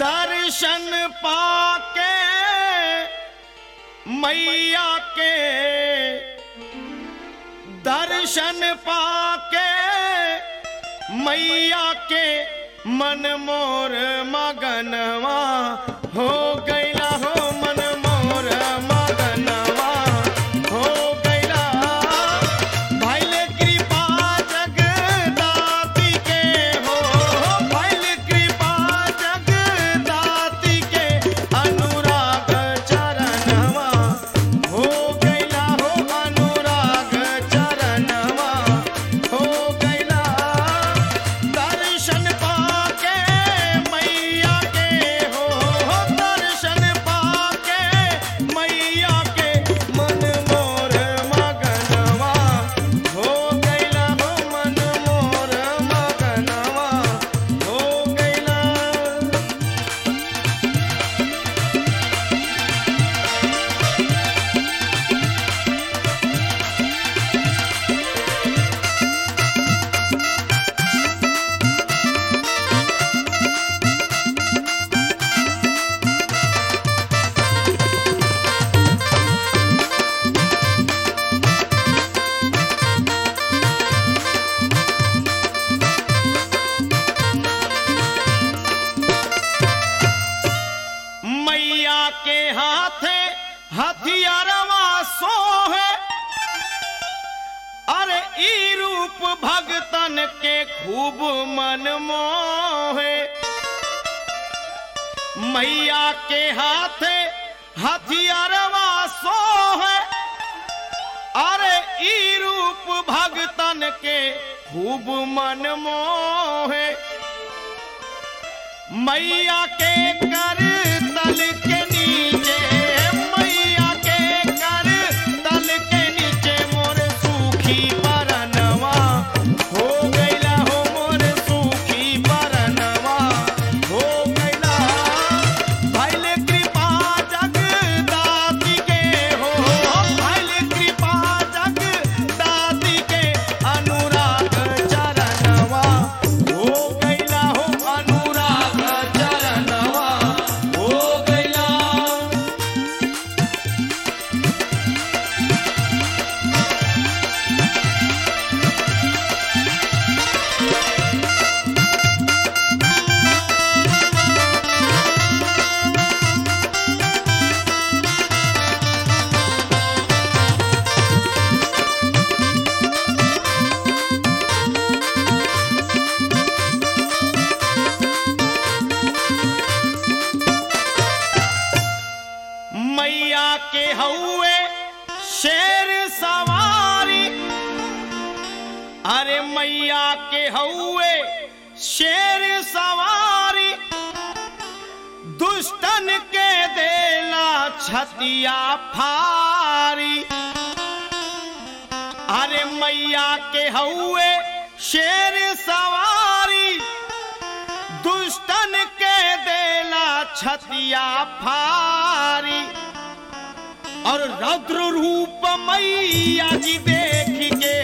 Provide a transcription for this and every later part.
दर्शन पाके मैया के दर्शन पाके मैया के मन मोर मगनवा हो गैला हो मन मोर मगनवा हो गैला भैल कृपा जगदाति के हो भैल कृपा जगदाति के अनुराग चरणवा हो गैला हो अनुराग चरणवा हो गैला दर्शन पाके मैया के हो दर्शन पाके मैया के मन मोर मगनवा हो गैला हो मन मोर मगनवा हो गैला मैया के हाथे हथियारवा सोहे अरे ई रूप भगतन के खूब मन मोहे मैया के हाथे हथियारवा सोहे अरे ई रूप भगतन के खूब मन मोहे मैया के कर तल के नीचे मैया के कर तल के नीचे मोर सूखी परनवा हो गैला हो मोर सूखी परनवा हो गैला भैल कृपा जगदाति के हो भैल कृपा जगदाति के अनुराग चरणवा हो गैला हो अनुराग चरणवा हो गैला मैया के हौवे शेर सवारी अरे मैया के हौवे शेर सवारी दुष्टन के देला छतिया फारी अरे मैया के हौवे शेर सवारी दुष्टन के देला छतिया फारी और रौद्र रूप मैया जी देख के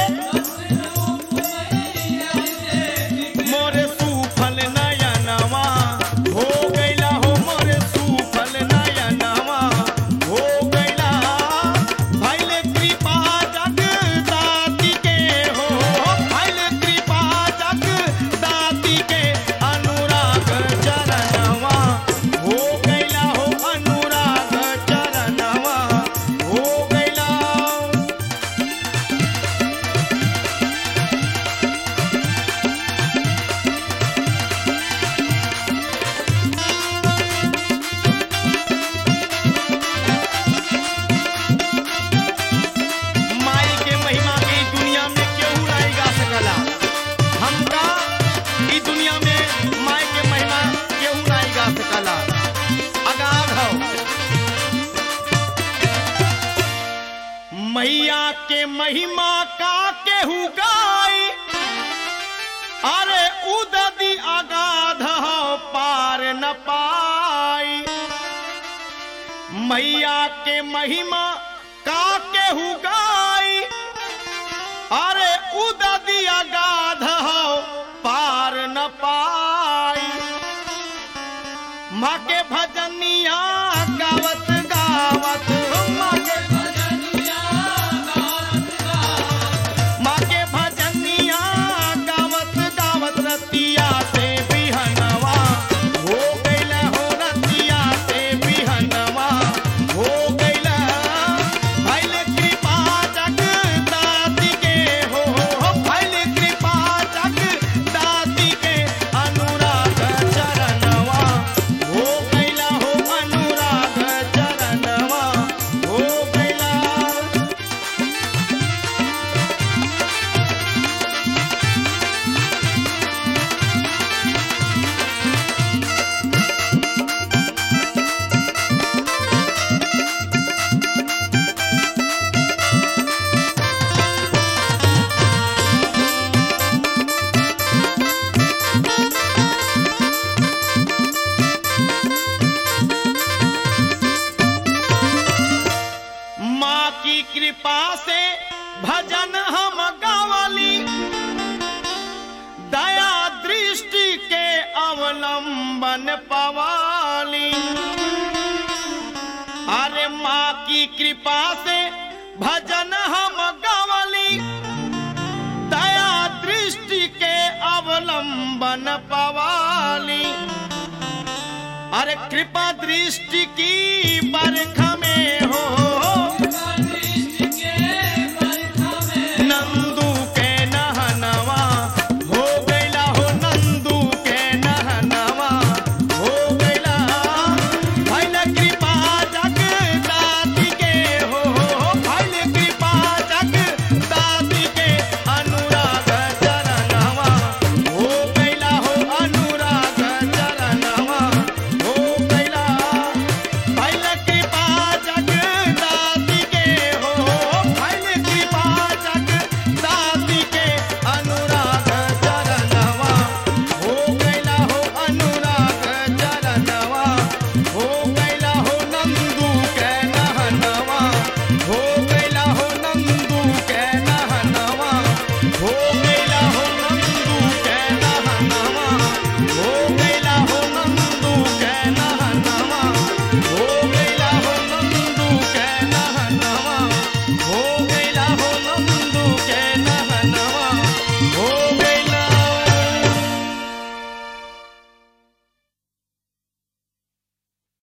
मोरे सूफल नयनवा हो गैला हो मोरे सूफल नयनवा हो गैला भैल कृपा जगदाति के हो भैल कृपा जगदाति के अनुराग चरणवा हो गैला हो अनुराग चरणवा हो गैला माई के महिमा के ई दुनिया में केहू नहीं गा सकला हमका ई दुनिया में माई के महिमा केहू नहीं गा सकला अगाध हो मैया के महिमा का केहू गाई अरे उददी अगाध हो पार न पाई मैया के महिमा का केहू गाई अरे उददिया गाध हो पार न पाई माँ के भजनिया गावत गावत माँ के माँ के भजनिया गावत गावत रतिया से बिहनवा हो गइल हो रतिया से बिहनवा हो गइल भइल कृपा जगदाति के हो हो भइल कृपा जगदाति के अनुराग चरणवा हो गइल हो अनुराग चरणवा हो गइल माँ की कृपा से भजन हम गावली दया दृष्टि के अवलंबन पवाली अरे माँ की कृपा से भजन हम गावली दया दृष्टि के अवलंबन पवाली अरे कृपा दृष्टि की बरख में हो